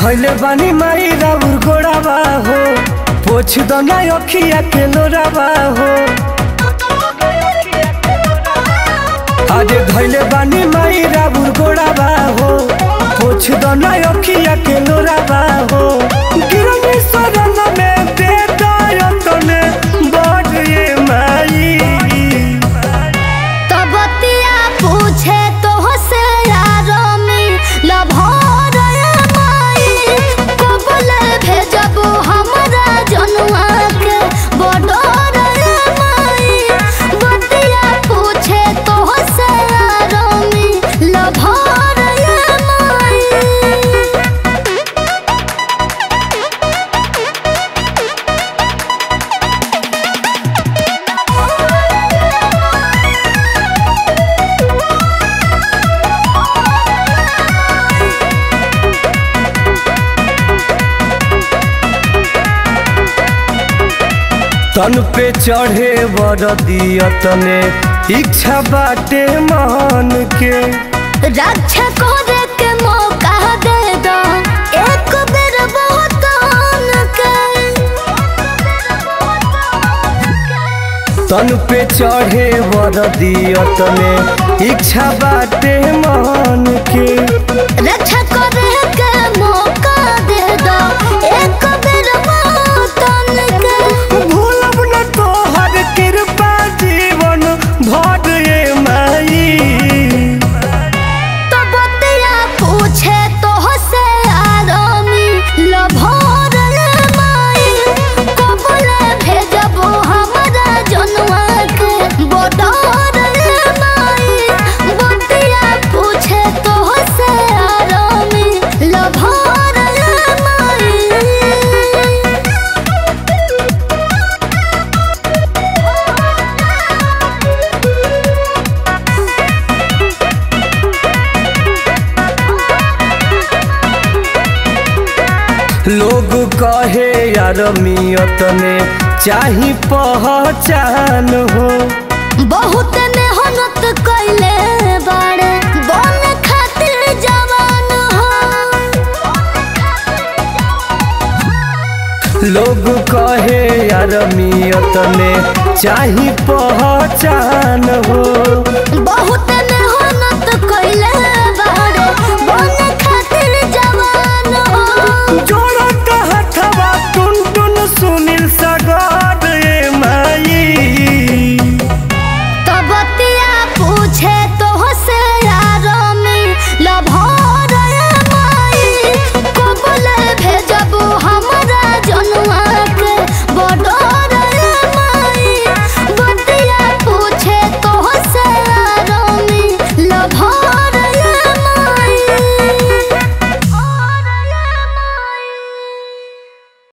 धैले बानी माई राउर गोड़ावा हो पोछ दो ना अखिया के लोरावा हो अरे धैले बानी माई राउर गोड़ावा हो पोछ दो ना अखिया के लोरावा हो गिरनी सरन में बेदायतने बढ़ ये माई तबतिया पूछे तो से यारो में लभर माई कबल भेजब हमरा जनुआ के बडर माई बतिया पूछे तो से यारो में लभर माई तन पे चढ़े बरदियतने इच्छा बाटे मान के रक्षा करे के मौका दे दो एक बेर बहुत के तन पे चढ़े बरदियतने इच्छा बाटे मान के रक्षा करे के मौका दे दो एक बेर बहुत के भूलब न तोहर कृपा जीवन भर ये माई तो बतिया पूछे तो से आरामी लभर माई कबल भेजब हमरा जनुआ के बडर माई बतिया पूछे तो से आरामी लभर माई लोग कहे यार मियतने चाही पहचान हो बहुत मेहनत कैले बाड़े बन खातिर जवान हो लोग कहे यार मियतने चाही पहचान हो बहुत मेहनत कैले बाड़े बन खातिर जवान हो जोड़त हथवा टुन टुन सुनील सगार